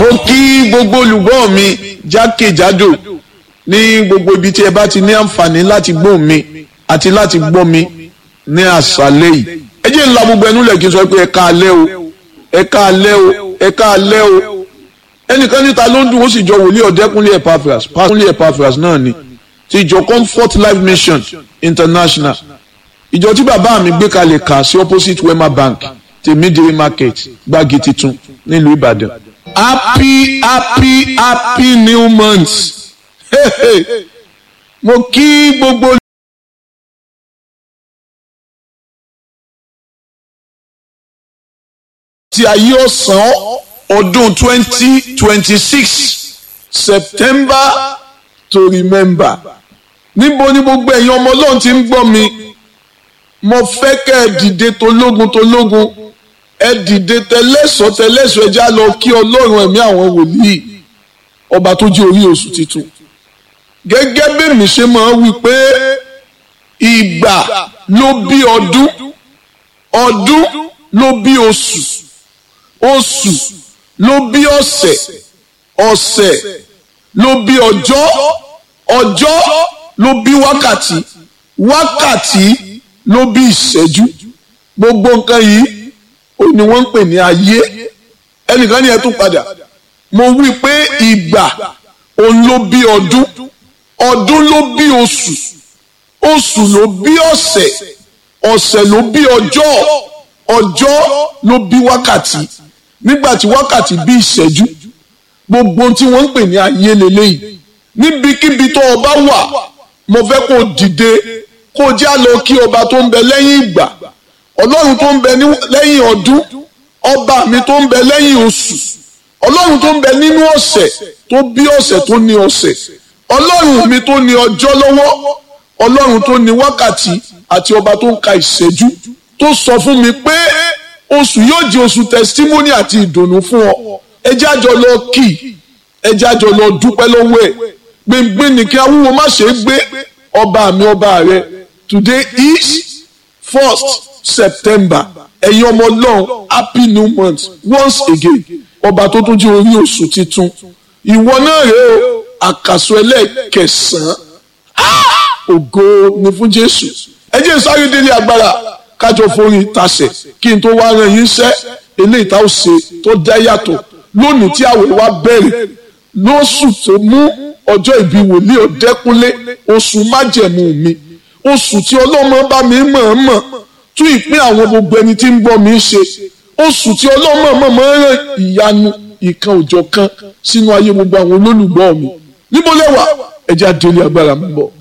mo kí gbogbo olùgbọ́ mi jákèjádò ní gbogbo ibi tí ẹ bá ti ní àǹfààní láti gbọ́ mi àti láti gbọ́ mi ní àṣálẹ́ yìí ẹ jẹ́ ńlá gbogbo ẹnu lẹ̀ kí n sọ pé ẹ ká alẹ́ o ẹ ká alẹ́ o ẹ ká alẹ́ o ẹnìkan níta ló ń dùn ó sì jọ wòlíì ọ̀dẹ́kúnlé Epaphras pásítọ̀lé Epaphras náà ni ti ìjọ Comfort Life Mission International ìjọ tí bàbá mi gbé kalẹ̀ kà sí opposite Wema Bank tèmídìrí market gbági titun nílùú Ìbàdàn happy happy happy new month hey, hey. mo kí gbogbo. ti ayé ọ̀sán ọdún twenty twenty six September to remember níbo ni gbogbo ẹ̀yin ọmọ ọlọ́run ti ń gbọ́ mi mo fẹ́ kẹ́ ẹ dìde tológun tológun ẹ dìde tẹlẹ́sọ̀ tẹlẹ́sọ̀ ẹ já lọ kí ọlọ́run ẹ̀mí àwọn wòlíì ọba tó jẹ́ orí oṣù titun gẹ́gẹ́ bí mi ṣe máa wí pé ìgbà ló bí ọdún ọdún ló bí oṣù oṣù ló bí ọ̀sẹ̀ ọ̀sẹ̀ ló bí ọjọ́ ọjọ́ ló bí wákàtí wákàtí ló bí ìṣẹ́jú gbogbo nǹkan yìí ó ní wọ́n ń pè ní ayé ẹnìkan ní ẹ tún padà mo wí pé ìgbà òun ló bí ọdún ọdún ló bí oṣù oṣù ló bí ọ̀sẹ̀ ọ̀sẹ̀ ló bí ọjọ́ ọjọ́ ló bí wákàtí nígbà tí wákàtí bí ìṣẹ́jú gbogbo tí wọ́n ń pè ní ayé lélẹ́yìí níbikíbi tó o bá wà mo fẹ́ kó o dìde kó o já lọ kí ọba tó ń bẹ lẹ́yìn ìgbà ọlọ́run tó ń bẹ lẹ́yìn ọdún ọba mi tó ń bẹ lẹ́yìn oṣù ọlọ́run tó ń bẹ nínú ọ̀sẹ̀ tó bí ọ̀sẹ̀ tó ní ọ̀sẹ̀ ọlọ́run mi tó ní ọjọ́ lọ́wọ́ ọlọ́run tó ní wákàtí àti ọba tó ń ka ìṣẹ́jú tó sọ fún mi pé oṣù yóò di oṣù testimony àti ìdùnnú fún ọ ẹ jẹ́ àjọ lọ kì ẹ jẹ́ àjọ lọ dúpẹ́ lọ́wọ́ ẹ̀ gbẹ̀ngbẹ̀ nìkan awúwo má ṣe é gbé ọba mi ọba rẹ today is first September ẹ̀yin ọmọ ọlọ́run happy new month once again ọba tó tún jẹ́ orí oṣù titun ìwọ náà rèé o àkàsọ ẹlẹ́ẹ̀kẹsàn-án ògo ni fún Jésù ẹ jẹ́ sáré délé agbára kájọ forí tasẹ̀ kí n tó wá ran yín sẹ́ eléyìí tá ó ṣe tó dá yàtọ̀ lónìí tí àwẹ̀ wa bẹ̀rẹ̀ lóṣù tó mú ọjọ́ ìbí wòlíì ọ̀dẹ́kúnlé oṣù májẹ̀mú mi oṣù tí ọlọ́mọ bá mi mọ̀ọ́mọ̀ tún ìpín àwọn gbogbo ẹni tí ń bọ́ mi ṣe oṣù tí ọlọ́mọ mọ̀ọ́mọ̀ rán ìyanu ìkan òjọ̀ kan sínú ayé gbogbo àwọn olólùgbọ́ mi níbo lẹ́wà ẹ̀jẹ̀ àdéhùn agbára mi bọ̀.